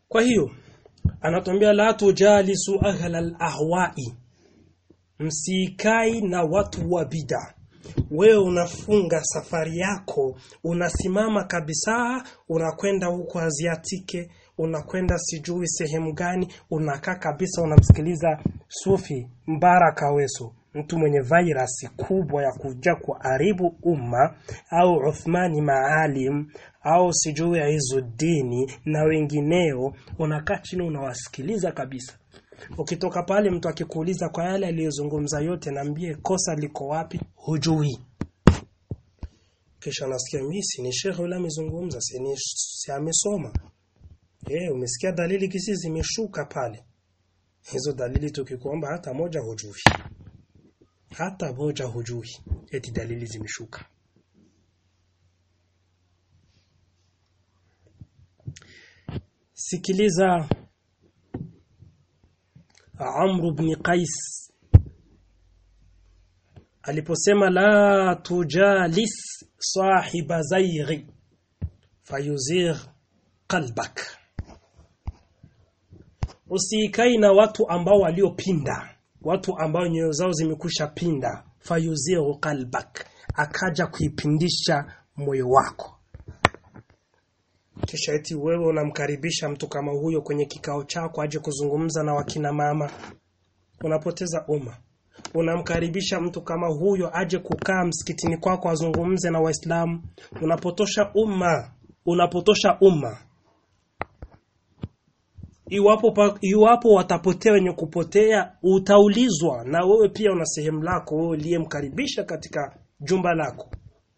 kwa hiyo anatuambia la tujalisu ahla al-ahwa'i msikai na watu wa bid'a wewe unafunga safari yako unasimama kabisa unakwenda huko aziatike unakwenda sijui sehemu gani unakaa kabisa unamsikiliza sufi mbaraka weso mtu mwenye virus kubwa ya kuja kuharibu umma au Uthmani Maalim au sijui Izuddini na wengineo unakaa chini unawasikiliza kabisa ukitoka pale mtu akikuuliza kwa yale aliyozungumza yote naambie kosa liko wapi hujui kisha nasikia mimi si ni shekhe yule amezungumza si ni si amesoma eh umesikia dalili kisi zimeshuka pale hizo dalili tukikuomba hata moja hujui hata moja hujui eti dalili zimeshuka sikiliza Amr ibn Qais aliposema la tujalis sahiba zaighi fayuzigh qalbak usikai na watu ambao waliopinda watu ambao nyoyo zao zimekusha pinda fayuzigh qalbak akaja kuipindisha moyo wako kisha eti wewe unamkaribisha mtu kama huyo kwenye kikao chako aje kuzungumza na wakina mama unapoteza umma unamkaribisha mtu kama huyo aje kukaa msikitini kwako azungumze na waislamu unapotosha umma unapotosha umma iwapo pa, iwapo watapotea wenye kupotea utaulizwa na wewe pia una sehemu lako wewe uliyemkaribisha katika jumba lako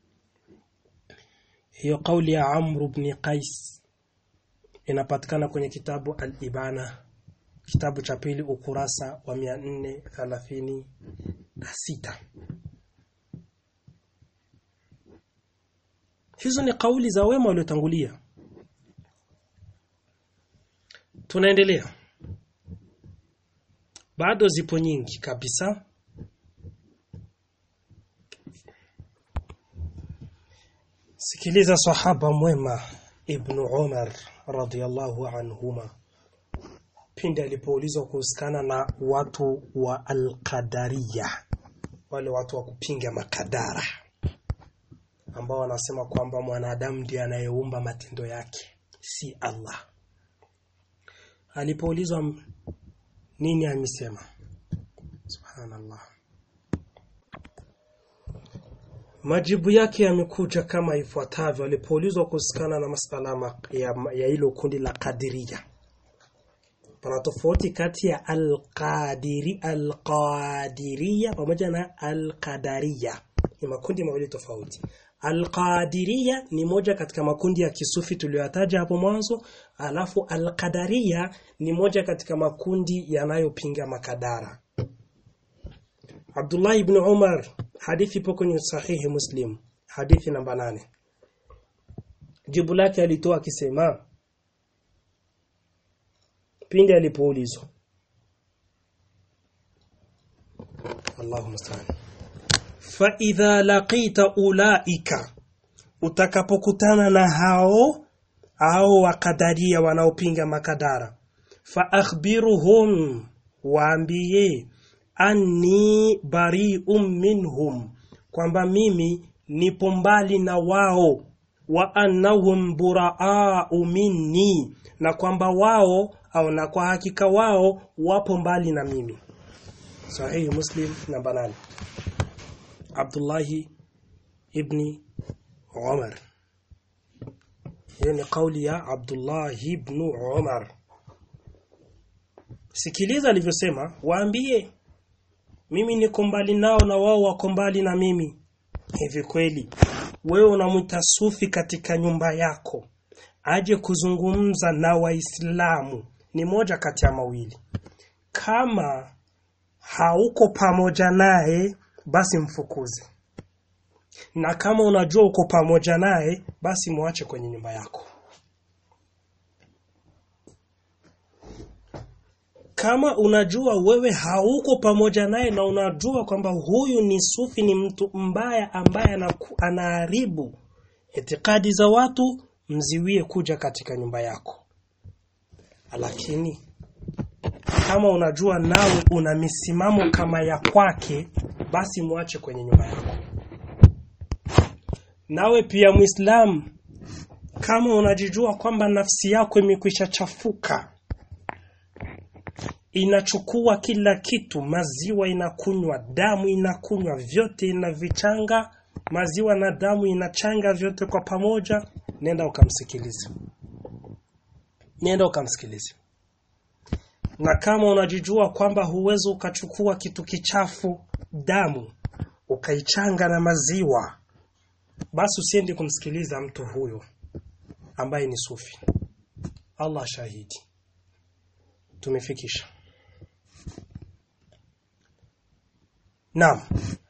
hiyo kauli ya Amr ibn Qais inapatikana kwenye kitabu Al-Ibana kitabu cha pili ukurasa wa 436 hizo ni kauli za wema waliotangulia tunaendelea bado zipo nyingi kabisa sikiliza sahaba mwema ibn Umar radhiyallahu anhuma pindi alipoulizwa kuhusikana na watu wa alqadariya wale watu wa kupinga makadara ambao wanasema kwamba mwanadamu ndiye anayeumba matendo yake si Allah alipoulizwa nini amesema subhanallah Majibu yake yamekuja kama ifuatavyo alipoulizwa kuhusikana na masala ya, ya hilo kundi la Qadiria. Pana tofauti kati ya al-Qadiri al-Qadiria pamoja na al-Qadariya. Ni makundi mawili tofauti. Al-Qadiriya ni moja katika makundi ya kisufi tuliyotaja hapo mwanzo, alafu al-Qadariya ni moja katika makundi yanayopinga makadara. Abdullah ibn Umar hadithi ipo kwenye sahihi Muslim hadithi namba nane jibu lake alitoa akisema pindi alipoulizwa Allahumma musta'an fa idha laqita ulaika utakapokutana na hao hao wakadaria wanaopinga makadara fa akhbiruhum waambie anni bari'un minhum kwamba mimi nipo mbali na wao wa annahum buraa'u minni na kwamba wao au na kwa hakika wao wapo mbali na mimi sahihi muslim namba 8 Abdullahi ibni Umar hiyo ni kauli ya Abdullah ibn Umar sikiliza alivyosema waambie mimi niko mbali nao na wao wako mbali na mimi hivi kweli wewe unamwita sufi katika nyumba yako aje kuzungumza na waislamu ni moja kati ya mawili kama hauko pamoja naye basi mfukuze na kama unajua uko pamoja naye basi muache kwenye nyumba yako kama unajua wewe hauko pamoja naye na unajua kwamba huyu ni sufi ni mtu mbaya ambaye anaharibu itikadi za watu mziwie kuja katika nyumba yako lakini kama unajua nawe una misimamo kama ya kwake basi mwache kwenye nyumba yako nawe pia muislamu kama unajijua kwamba nafsi yako imekwisha chafuka inachukua kila kitu maziwa inakunywa damu inakunywa vyote inavichanga maziwa na damu inachanga vyote kwa pamoja nenda ukamsikilize nenda ukamsikilize na kama unajijua kwamba huwezi ukachukua kitu kichafu damu ukaichanga na maziwa basi usiende kumsikiliza mtu huyo ambaye ni sufi Allah shahidi tumefikisha Naam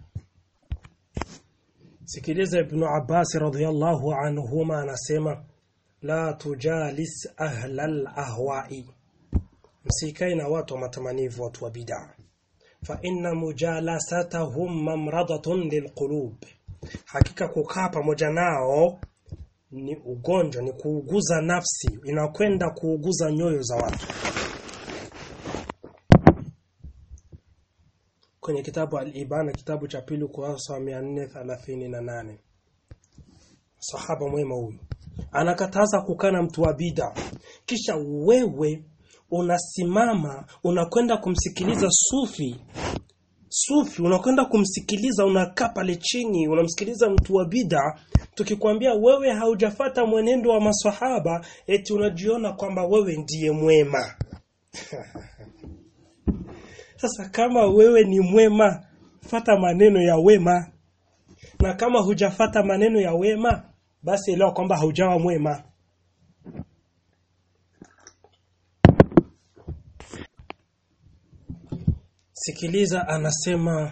Sikiliza Ibn Abbas radhiyallahu anhuma anasema la tujalis ahla al-ahwa'i msikae na watu wa matamanivu watu wa bid'a fa inna mujalasatahum mamradatun lilqulub hakika kukaa pamoja nao ni ugonjwa ni kuuguza nafsi inakwenda kuuguza nyoyo za watu kwenye kitabu al-Ibana kitabu cha pili kurasa wa 438 sahaba mwema huyu anakataza kukana mtu wa bid'a kisha wewe unasimama unakwenda kumsikiliza sufi sufi unakwenda kumsikiliza unakaa pale chini unamsikiliza mtu wa bid'a tukikwambia wewe haujafata mwenendo wa maswahaba eti unajiona kwamba wewe ndiye mwema sasa kama wewe ni mwema fata maneno ya wema na kama hujafata maneno ya wema basi elewa kwamba haujawa mwema sikiliza anasema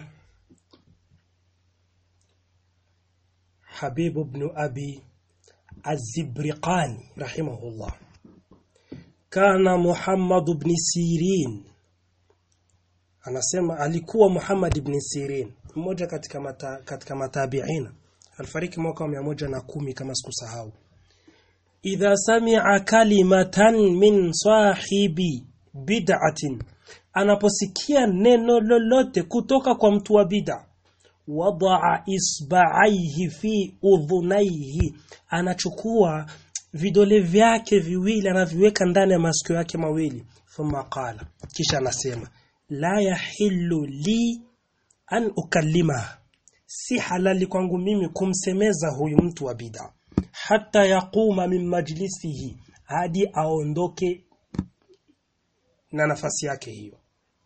Habib ibn Abi Az-Zibriqani rahimahullah kana Muhammad ibn Sirin anasema alikuwa Muhammad ibn Sirin mmoja katika mata, katika matabiina alifariki mwaka wa 110 kama sikusahau idha sami'a kalimatan min sahibi bid'atin anaposikia neno lolote kutoka kwa mtu wa bid'a wadaa isba'aihi fi udhunaihi anachukua vidole vyake viwili anaviweka ndani ya masikio yake mawili thumma qala kisha anasema la yahillu li an ukallima si halali kwangu mimi kumsemeza huyu mtu wa bid'a hata yaquma min majlisihi hadi aondoke na nafasi yake hiyo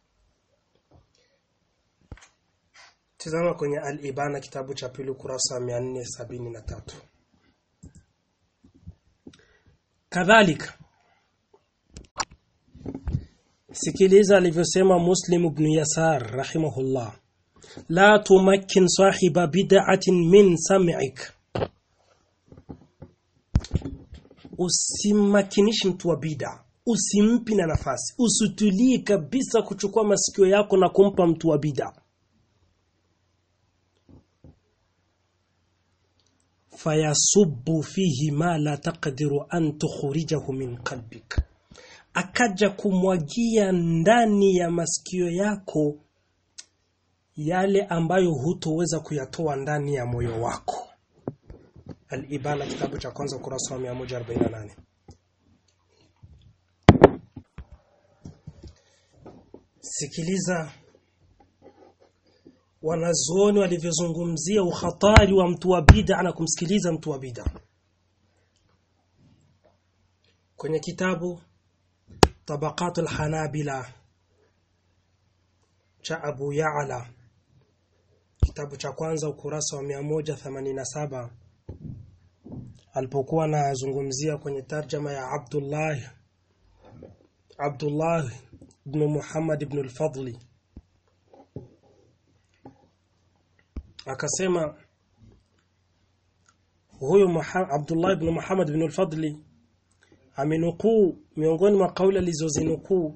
Tazama kwenye Al-Ibana kitabu cha pili kurasa 473 Kadhalika Sikiliza alivyosema Muslim ibn Yasar rahimahullah La tumakkin sahiba bid'atin min sam'ik Usimakinishi mtu wa bid'a usimpi na nafasi usitulii kabisa kuchukua masikio yako na kumpa mtu wa bid'a fayasubbu fihi ma la taqdiru an tukhrijahu min qalbik akaja kumwagia ndani ya masikio yako yale ambayo hutoweza kuyatoa ndani ya moyo wako Al-Ibana kitabu cha kwanza ukurasa wa 148 Sikiliza wanazuoni walivyozungumzia uhatari wa mtu wa bid'a na kumsikiliza mtu wa bid'a kwenye kitabu Tabaqat al-Hanabila cha Abu Ya'la kitabu cha kwanza ukurasa wa 187 alipokuwa anazungumzia kwenye tarjama ya Abdullah Abdullah ibn Muhammad ibn al-Fadli akasema huyu Abdullah ibn Muhammad ibn al-Fadli amenukuu miongoni mwa kauli alizozinukuu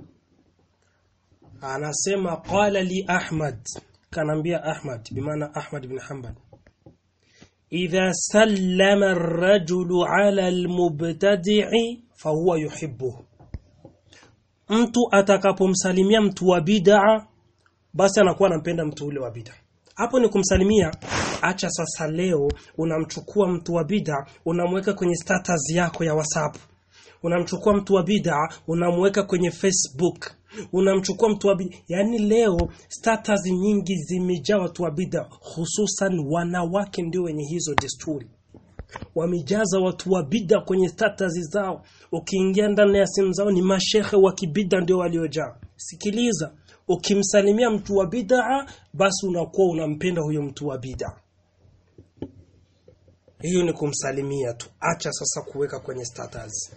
anasema qala li Ahmad kanambia Ahmad bimaana Ahmad ibn Hanbal idha sallama ar-rajulu ala al-mubtadi'i fahuwa yuhibbuhu mtu atakapomsalimia mtu wa bid'a basi anakuwa anampenda mtu ule wa bid'a hapo ni kumsalimia acha sasa leo unamchukua mtu wa bid'a unamweka kwenye status yako ya WhatsApp unamchukua mtu wa bid'a unamweka kwenye Facebook unamchukua mtu wa bid'a yani leo status nyingi zimejaa watu wa bid'a hususan wanawake ndio wenye hizo desturi wamejaza watu wa bid'a kwenye status zao ukiingia ndani ya simu zao ni mashehe wa kibid'a ndio waliojaa sikiliza ukimsalimia mtu wa bid'a basi unakuwa unampenda huyo mtu wa bid'a hiyo ni kumsalimia tu acha sasa kuweka kwenye status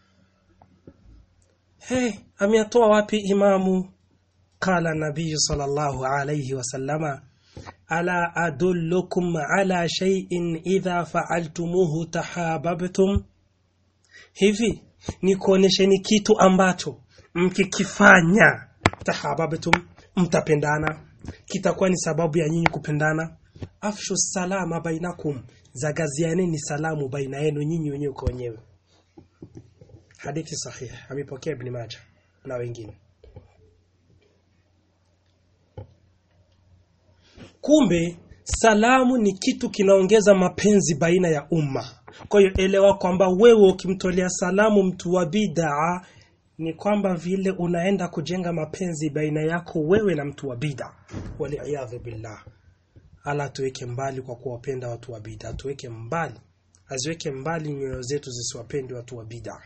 hey ameyatoa wapi imamu qala nabii sallallahu alayhi wasallama ala adullukum ala shay'in idha fa'altumuhu tahabbtum hivi nikuonesheni kitu ambacho mkikifanya tahabbtum mtapendana kitakuwa ni sababu ya nyinyi kupendana afshu salama bainakum zagazianeni salamu baina yenu nyinyi wenyewe kwa wenyewe hadithi sahihi amepokea ibn Majah na wengine kumbe salamu ni kitu kinaongeza mapenzi baina ya umma kwa hiyo elewa kwamba wewe ukimtolea salamu mtu wa bid'a ni kwamba vile unaenda kujenga mapenzi baina yako wewe na mtu wa bid'a waliyadhu billah ala tuweke mbali kwa kuwapenda watu wa bid'a tuweke mbali aziweke mbali nyoyo zetu zisiwapende watu wa bid'a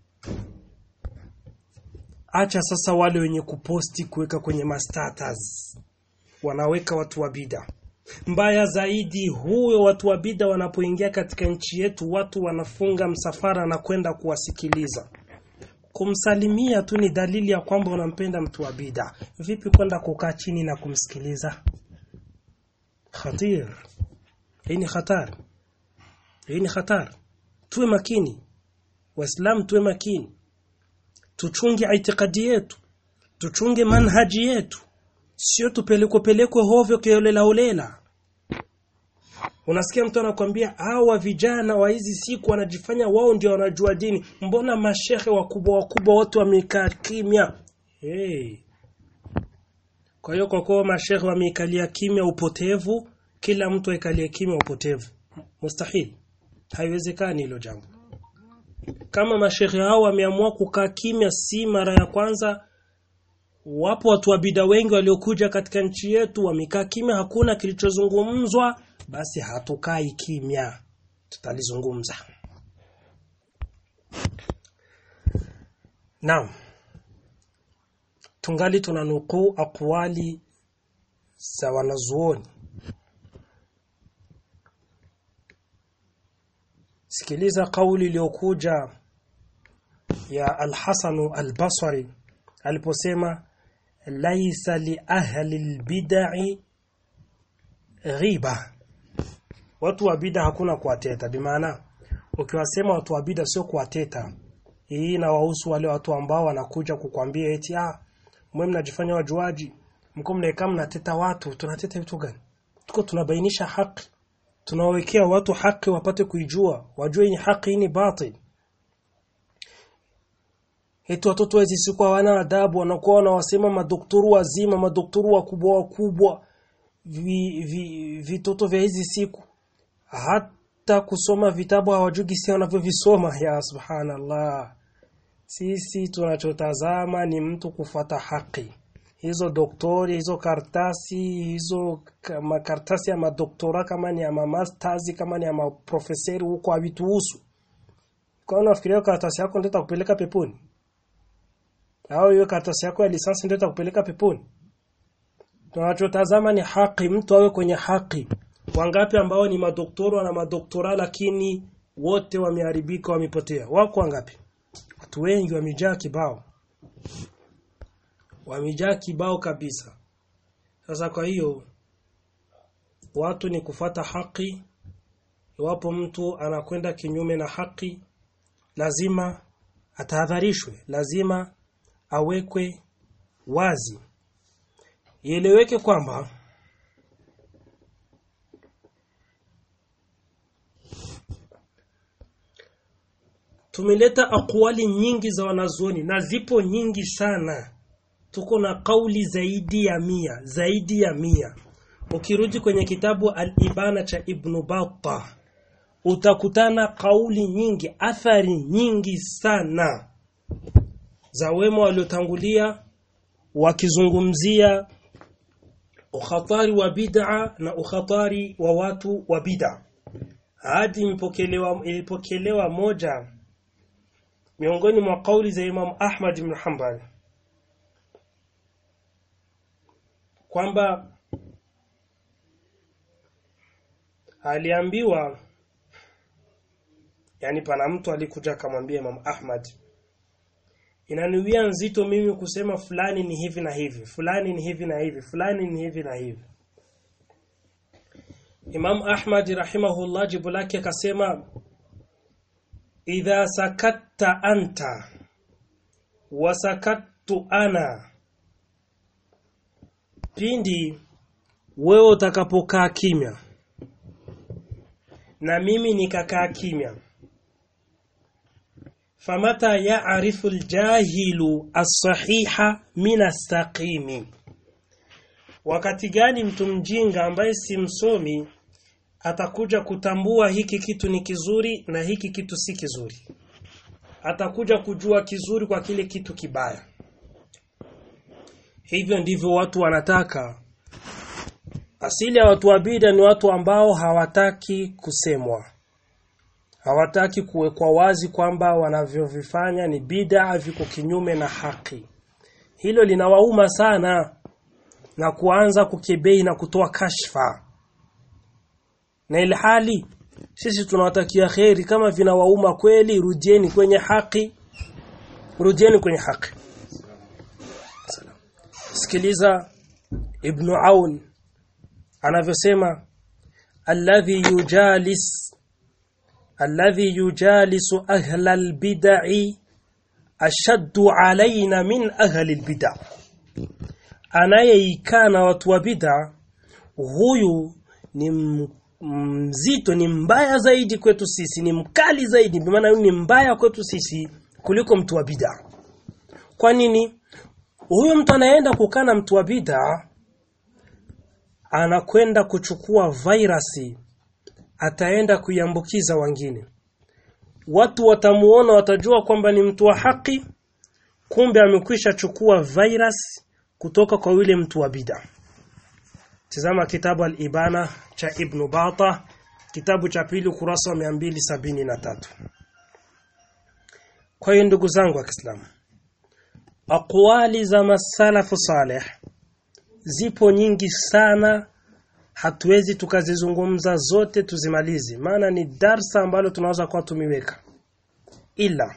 acha sasa wale wenye kuposti kuweka kwenye mastatus wanaweka watu wa bid'a mbaya zaidi huyo watu wa bid'a wanapoingia katika nchi yetu watu wanafunga msafara na kwenda kuwasikiliza kumsalimia tu ni dalili ya kwamba unampenda mtu wa bid'a vipi kwenda kukaa chini na kumsikiliza khatir hii ni khatar hii ni khatar tuwe makini waislamu tuwe makini tuchunge itikadi yetu tuchunge manhaji yetu sio tupelekwe pelekwe hovyo kiolela holela unasikia mtu anakwambia hawa vijana wa hizi siku wanajifanya wao ndio wanajua dini mbona mashehe wakubwa wakubwa wote wamekaa kimya hey. kwa hiyo kwa kuwa mashehe wameikalia kimya upotevu kila mtu aikalie kimya upotevu mustahil haiwezekani hilo jambo kama mashehe hao wameamua kukaa kimya si mara ya kwanza wapo watu wa bida wengi waliokuja katika nchi yetu wamekaa kimya hakuna kilichozungumzwa basi hatukai kimya tutalizungumza naam tungali tunanukuu akwali za wanazuoni sikiliza kauli iliyokuja ya Al-Hasanu Al-Basri aliposema laisa li ahli al-bid'i ghiba watu wa bid'a hakuna kuwateta bimaana ukiwasema watu wa bid'a sio kuwateta hii inawahusu wale watu ambao wanakuja kukwambia eti ah mwe mnajifanya wajuaji mko mnaekaa mnateta watu tunateta vitu gani tuko tunabainisha haki tunawawekea watu haki wapate kuijua wajue ni haki ni batil eti watoto hizi siku hawana adabu wanakuwa wanawasema madokturu wazima madokturu wakubwa wakubwa vitoto vi, vi vya hizi siku hata kusoma vitabu hawajui gisi wanavyovisoma ya subhanallah sisi tunachotazama ni mtu kufuata haki hizo doktori hizo kartasi hizo makartasi ya madoktora kama ni ya mamasters kama ni ya maprofeseri huko havituhusu kwa unafikiria karatasi yako ndio itakupeleka peponi au hiyo karatasi yako ya lisansi ndio itakupeleka peponi tunachotazama ni haki mtu awe kwenye haki wangapi ambao ni madoktora na madoktora lakini wote wameharibika wamepotea wako wangapi watu wengi wamejaa kibao wamejaa kibao kabisa sasa kwa hiyo watu ni kufata haki iwapo mtu anakwenda kinyume na haki lazima atahadharishwe lazima awekwe wazi ieleweke kwamba tumeleta akwali nyingi za wanazuoni na zipo nyingi sana tuko na kauli zaidi ya mia zaidi ya mia ukirudi kwenye kitabu al-ibana cha ibnu batta utakutana kauli nyingi athari nyingi sana za wema waliotangulia wakizungumzia ukhatari wa bid'a na ukhatari wa watu wa bid'a hadi ilipokelewa ilipokelewa moja miongoni mwa kauli za Imam Ahmad ibn Hanbal kwamba aliambiwa yani pana mtu alikuja akamwambia Imam Ahmad inaniwia nzito mimi kusema fulani ni hivi na hivi fulani ni hivi na hivi fulani ni hivi na hivi Imam Ahmad rahimahullah jibu lake akasema idha sakatta anta wa sakattu ana pindi wewe utakapokaa kimya na mimi nikakaa kimya famata ya'rifu aljahilu as-sahiha min as-saqimi wakati gani mtu mjinga ambaye si msomi atakuja kutambua hiki kitu ni kizuri na hiki kitu si kizuri atakuja kujua kizuri kwa kile kitu kibaya hivyo ndivyo watu wanataka asili ya watu wa bid'a ni watu ambao hawataki kusemwa hawataki kuwekwa wazi kwamba wanavyovifanya ni bid'a viko kinyume na haki hilo linawauma sana na kuanza kukebei na kutoa kashfa na ilhali sisi tunawatakia kheri kama vinawauma kweli rudieni kwenye haki rudieni kwenye haki sikiliza ibn Aun anavyosema alladhi yujalis alladhi yujalisu ahla albid'i ashaddu alaina min ahli albid'a anayeikaa na watu wa bid'a huyu ni mzito ni mbaya zaidi kwetu sisi ni mkali zaidi maana huyu ni mbaya kwetu sisi kuliko mtu wa bid'a kwa nini huyu mtu anaenda kukaa na mtu wa bid'a anakwenda kuchukua virusi ataenda kuiambukiza wengine watu watamuona watajua kwamba ni mtu wa haki kumbe amekwisha chukua virus kutoka kwa yule mtu wa bid'a tazama kitabu al-ibana cha ibn Bata kitabu cha pili kurasa wa 273 kwa hiyo ndugu zangu wa Kiislamu aqwali za masalafu salih zipo nyingi sana hatuwezi tukazizungumza zote tuzimalize maana ni darsa ambalo tunaweza kuwa tumiweka ila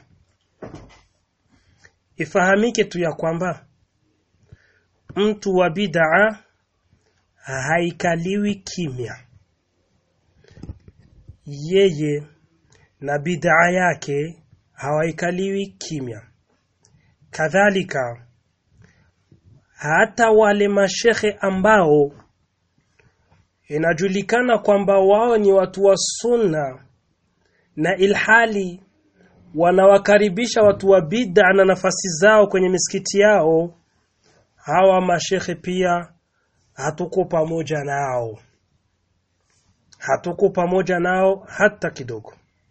ifahamike tu ya kwamba mtu wa bid'a haikaliwi kimya yeye na bid'a yake hawaikaliwi kimya kadhalika hata wale mashehe ambao inajulikana kwamba wao ni watu wa sunna na ilhali wanawakaribisha watu wa bid'a na nafasi zao kwenye misikiti yao hawa mashehe pia hatuko pamoja nao hatuko pamoja nao hata kidogo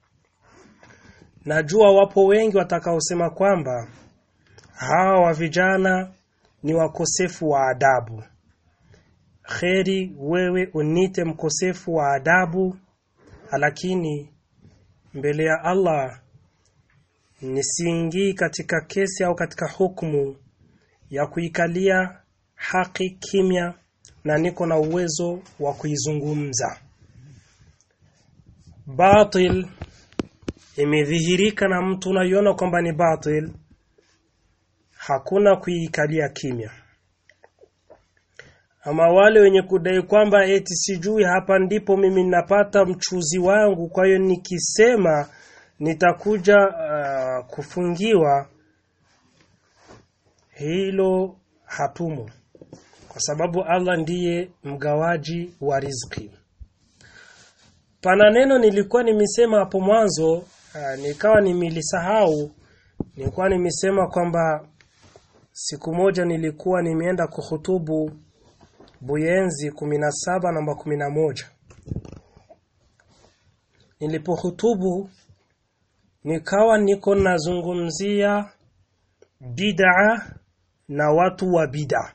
najua wapo wengi watakaosema kwamba hawa wa vijana ni wakosefu wa adabu kheri wewe unite mkosefu wa adabu lakini mbele ya Allah nisiingii katika kesi au katika hukumu ya kuikalia haki kimya na niko na uwezo wa kuizungumza batil imedhihirika na mtu unaiona kwamba ni batil hakuna kuikalia kimya ama wale wenye kudai kwamba eti sijui hapa ndipo mimi ninapata mchuzi wangu kwa hiyo nikisema nitakuja uh, kufungiwa hilo hatumo kwa sababu Allah ndiye mgawaji wa riziki pana neno nilikuwa nimesema hapo mwanzo uh, nikawa nimelisahau nilikuwa nimesema kwamba siku moja nilikuwa nimeenda kuhutubu Buyenzi kumi na saba namba kumi na moja nilipohutubu nikawa niko nazungumzia bid'a na watu wa bid'a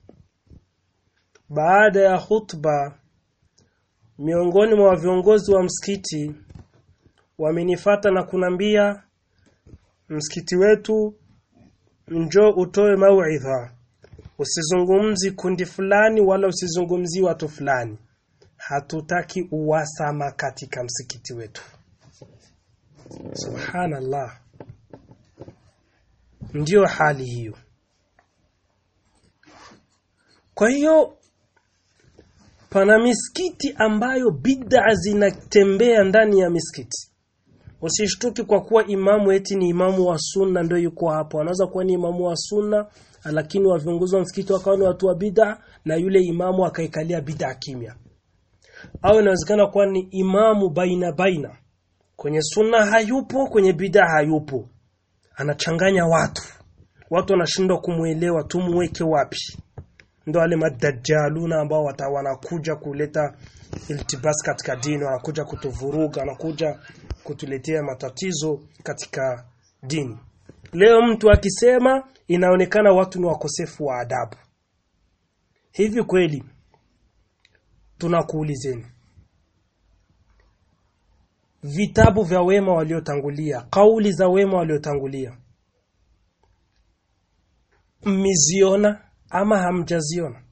baada ya khutba miongoni mwa viongozi wa msikiti wamenifata na kunambia msikiti wetu njoo utoe mauidha usizungumzi kundi fulani wala usizungumzi watu fulani hatutaki uwasama katika msikiti wetu subhanallah ndiyo hali hiyo kwa hiyo pana misikiti ambayo bid'a zinatembea ndani ya misikiti usishtuki kwa kuwa imamu eti ni imamu wa sunna ndio yuko hapo anaweza kuwa ni imamu wa sunna lakini wa viongozi wa msikiti wakawa ni watu wa bid'a na yule imamu akaikalia bid'a kimya au inawezekana kuwa ni imamu baina baina kwenye sunna hayupo kwenye bid'a hayupo anachanganya watu watu wanashindwa kumuelewa tumuweke wapi ndo wale madajjaluna ambao wanakuja kuleta iltibas katika dini wanakuja kutuvuruga wanakuja kutuletea matatizo katika dini leo mtu akisema inaonekana watu ni wakosefu wa adabu hivi kweli tunakuulizeni vitabu vya wema waliotangulia kauli za wema waliotangulia mmiziona ama hamjaziona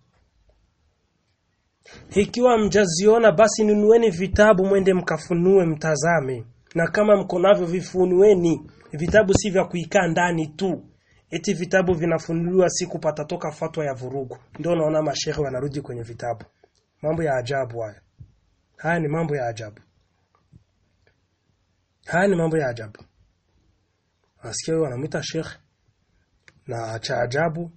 ikiwa mjaziona basi nunueni vitabu mwende mkafunue mtazame na kama mko navyo vifunueni vitabu si vya kuikaa ndani tu eti vitabu vinafunuliwa siku patatoka fatwa ya vurugu ndio unaona mashehe wanarudi kwenye vitabu mambo ya ajabu haya haya ni mambo ya ajabu haya ni mambo ya ajabu nasikia huyo wanamwita shekhe na cha ajabu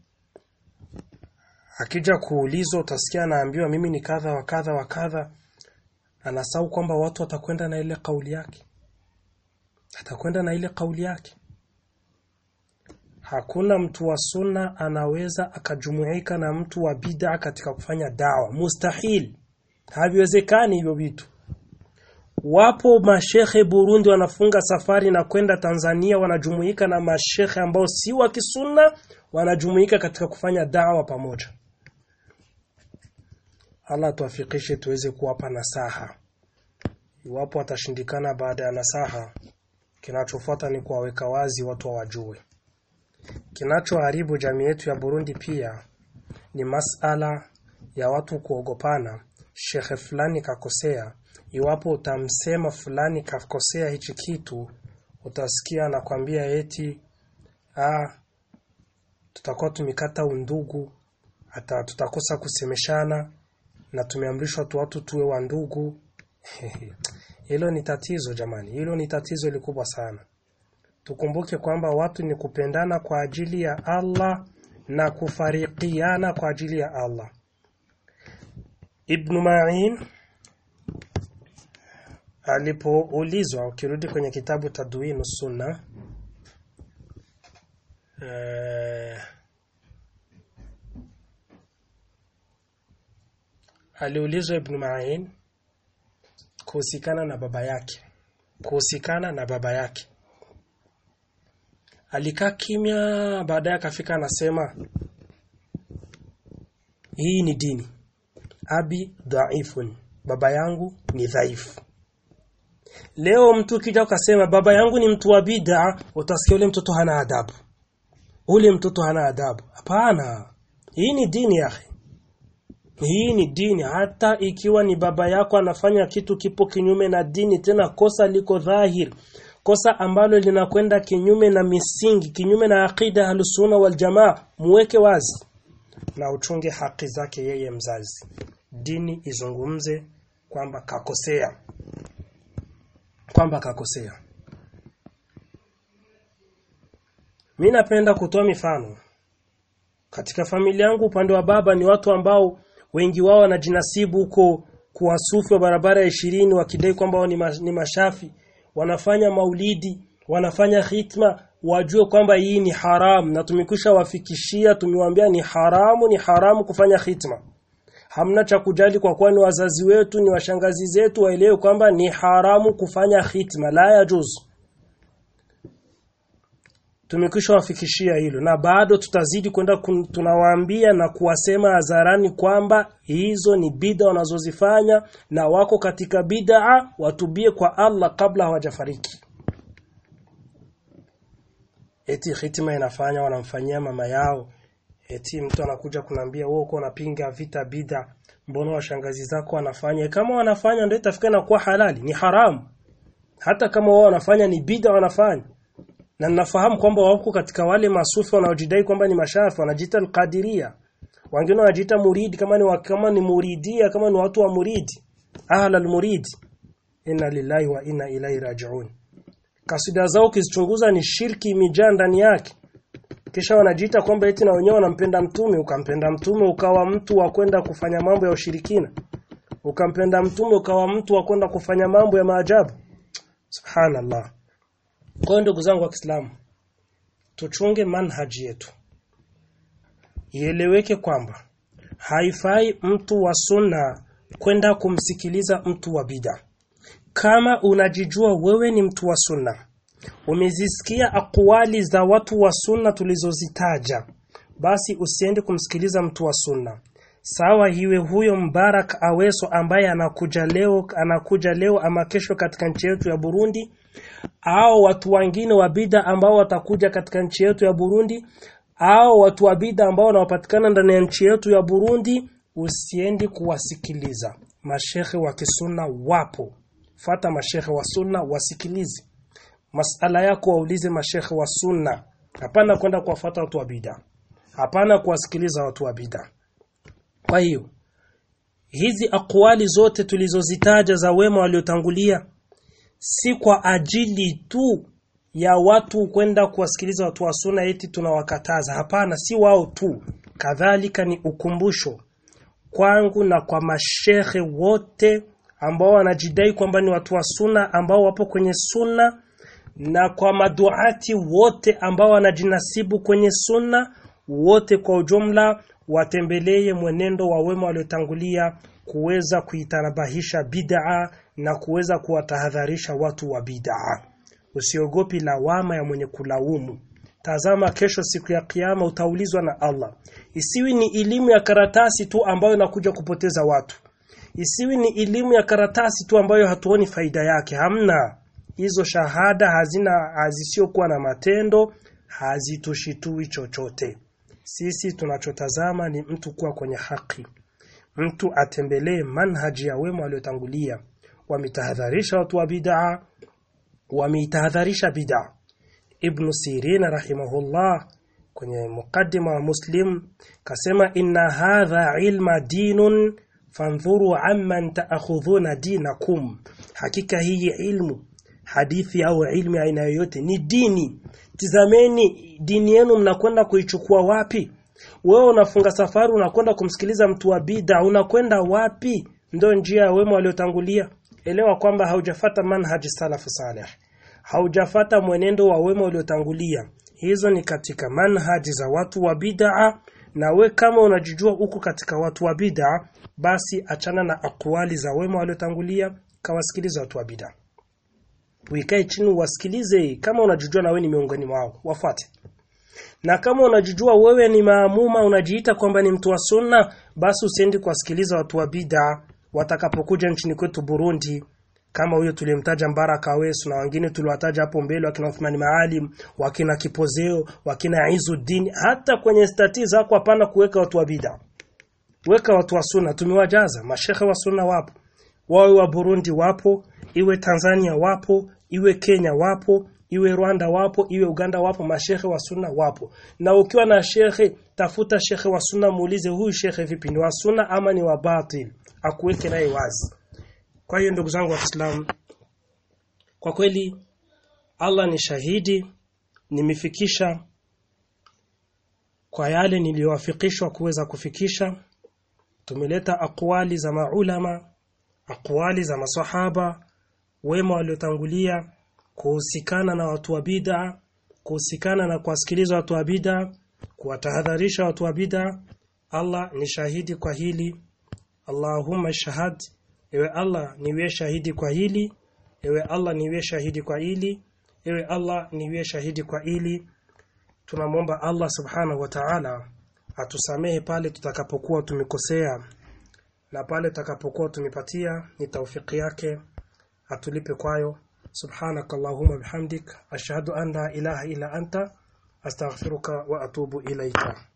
akija kuulizwa utasikia anaambiwa mimi ni kadha wa kadha wa kadha anasahau kwamba watu watakwenda na ile kauli yake atakwenda na ile kauli yake hakuna mtu wa sunna anaweza akajumuika na mtu wa bid'a katika kufanya dawa mustahil haviwezekani hivyo vitu wapo mashehe Burundi wanafunga safari na kwenda Tanzania wanajumuika na mashehe ambao si wa kisunna wanajumuika katika kufanya dawa pamoja Allah tuafikishe tuweze kuwapa nasaha iwapo watashindikana baada ya nasaha kinachofuata ni kuwaweka wazi watu wajue kinachoharibu jamii yetu ya Burundi pia ni masala ya watu kuogopana shekhe fulani kakosea iwapo utamsema fulani kakosea hichi kitu utasikia anakwambia eti ah tutakuwa tumekata undugu hata tutakosa kusemeshana na tumeamrishwa tu watu tuwe wa ndugu hilo ni tatizo jamani hilo ni tatizo likubwa sana tukumbuke kwamba watu ni kupendana kwa ajili ya Allah na kufarikiana kwa ajili ya Allah Ibn Ma'in alipoulizwa ukirudi kwenye kitabu Tadwinu Sunna eh, aliulizwa Ibn Ma'in kuhusikana na baba yake kuhusikana na baba yake alikaa kimya baadaye akafika anasema hii ni dini abi dhaifun baba yangu ni dhaifu leo mtu kija ukasema baba yangu ni mtu wa bid'a utasikia ule mtoto hana adabu ule mtoto hana adabu hapana hii ni dini yake hii ni dini hata ikiwa ni baba yako anafanya kitu kipo kinyume na dini tena kosa liko dhahir kosa ambalo linakwenda kinyume na misingi kinyume na aqida halusuna wal jamaa muweke wazi na uchunge haki zake yeye mzazi dini izungumze kwamba kakosea kwamba kakosea mi napenda kutoa mifano katika familia yangu upande wa baba ni watu ambao wengi wao wanajinasibu huko kuwasufi wa barabara ya ishirini wakidai kwamba wao ni, ma, ni mashafi wanafanya maulidi wanafanya khitma wajue kwamba hii ni haramu na tumekwisha wafikishia tumewaambia ni haramu ni haramu kufanya khitma hamna cha kujali kwa kuwa ni wazazi wetu ni washangazi zetu waelewe kwamba ni haramu kufanya khitma la yajuzu tumekwisha wafikishia hilo na bado tutazidi kwenda tunawaambia na kuwasema hadharani kwamba hizo ni bid'a wanazozifanya na wako katika bid'a watubie kwa Allah kabla hawajafariki eti hitima inafanya wanamfanyia mama yao eti mtu anakuja kunambia wewe uko unapinga vita bid'a mbona washangazi zako wanafanya kama wanafanya ndio itafika na kuwa halali ni haramu hata kama wao wanafanya ni bid'a wanafanya na ninafahamu kwamba wako katika wale masufi wanaojidai kwamba ni mashafi wanajiita alqadiria wengine wanajiita muridi kama ni kama ni muridia kama ni watu wa muridi ahla almurid inna lillahi wa inna ilaihi rajiun kasida zao ukizichunguza ni shirki imejaa ndani yake kisha wanajiita kwamba eti na wenyewe wanampenda mtume ukampenda mtume ukawa mtu wa kwenda kufanya mambo ya ushirikina ukampenda mtume ukawa mtu wa kwenda kufanya mambo ya maajabu subhanallah kwa ndugu zangu wa Kiislamu tuchunge manhaji yetu. Ieleweke kwamba haifai mtu wa sunna kwenda kumsikiliza mtu wa bida. Kama unajijua wewe ni mtu wa sunna, umezisikia akwali za watu wa sunna tulizozitaja, basi usiende kumsikiliza mtu wa sunna. Sawa iwe huyo Mbarak Aweso ambaye anakuja leo anakuja leo ama kesho katika nchi yetu ya Burundi au watu wengine wa bida ambao watakuja katika nchi yetu ya Burundi au watu wa bida ambao wanapatikana ndani ya nchi yetu ya Burundi usiendi kuwasikiliza mashehe wa kisunna wapo fata mashehe wa sunna wasikilize masala yako waulize mashehe wa sunna hapana kwenda kuwafuata watu wa bida hapana kuwasikiliza watu wa bida kwa hiyo hizi akwali zote tulizozitaja za wema waliotangulia si kwa ajili tu ya watu kwenda kuwasikiliza watu wa sunna eti tunawakataza hapana si wao tu kadhalika ni ukumbusho kwangu na kwa mashehe wote ambao wanajidai kwamba ni watu wa sunna ambao wapo kwenye sunna na kwa maduati wote ambao wanajinasibu kwenye sunna wote kwa ujumla watembelee mwenendo wa wema waliotangulia kuweza kuitanabahisha bid'a na kuweza kuwatahadharisha watu wa bid'a. Usiogopi lawama ya mwenye kulaumu. Tazama kesho siku ya kiyama utaulizwa na Allah. Isiwi ni elimu ya karatasi tu ambayo inakuja kupoteza watu. Isiwi ni elimu ya karatasi tu ambayo hatuoni faida yake. Hamna. Hizo shahada hazina hazisiokuwa na matendo, hazitushitui chochote. Sisi tunachotazama ni mtu kuwa kwenye haki. Mtu atembelee manhaji ya wema waliotangulia. Wametahadharisha watu wa bid'a, wameitahadharisha bid'a. Ibn Sirin rahimahullah kwenye mukaddima wa Muslim kasema inna hadha ilma dinun fandhuru amman taakhudhuna dinakum, hakika hii ilmu hadithi au ilmu aina yoyote ni dini. Tizameni dini yenu mnakwenda kuichukua wapi? Wewe unafunga safari unakwenda kumsikiliza mtu wa bid'a, unakwenda wapi? Ndio njia ya wema waliotangulia. Elewa kwamba haujafata manhaji salafu salih, haujafata mwenendo wa wema waliotangulia. Hizo ni katika manhaji za watu wa bid'a, na we kama unajijua uko katika watu wa bid'a, basi achana na akwali za wema waliotangulia, kawasikiliza watu wa bid'a. Uikae chini wasikilize, kama unajijua na wewe ni miongoni mwao, wafuate. Na kama unajijua wewe ni maamuma, unajiita kwamba ni mtu wa sunna, basi usiendi kuwasikiliza watu wa bid'a watakapokuja nchini kwetu Burundi, kama huyo tulimtaja Mbaraka Awesu na wengine tuliwataja hapo mbele, wakina Uthmani Maalim, wakina Kipozeo, wakina Izuddin. Hata kwenye stati zako hapana kuweka watu wa bid'a, weka watu wa sunna. Tumewajaza mashehe wa sunna, wapo wawe wa Burundi, wapo iwe Tanzania, wapo iwe Kenya, wapo iwe Rwanda wapo, iwe Uganda wapo, mashehe wa sunna wapo. Na ukiwa na shehe, tafuta shehe wa sunna, muulize huyu shehe vipi, ni wa sunna ama ni wa batil, akuweke naye wazi. Kwa hiyo ndugu zangu wa Kiislamu, kwa kweli Allah ni shahidi, nimefikisha kwa yale niliyowafikishwa kuweza kufikisha. Tumeleta akwali za maulama, akwali za masahaba wema waliotangulia kuhusikana na watu wa bid'a kuhusikana na kuwasikiliza watu wa bid'a kuwatahadharisha watu wa bid'a Allah ni shahidi kwa hili Allahumma shahad ewe Allah niwe shahidi kwa hili ewe Allah niwe shahidi kwa hili ewe Allah niwe shahidi kwa hili tunamwomba Allah subhanahu wa ta'ala atusamehe pale tutakapokuwa tumekosea na pale tutakapokuwa tumepatia ni taufiki yake atulipe kwayo subhanak allahumma bihamdik ashhadu an la ilaha illa anta astaghfiruka wa atubu ilaika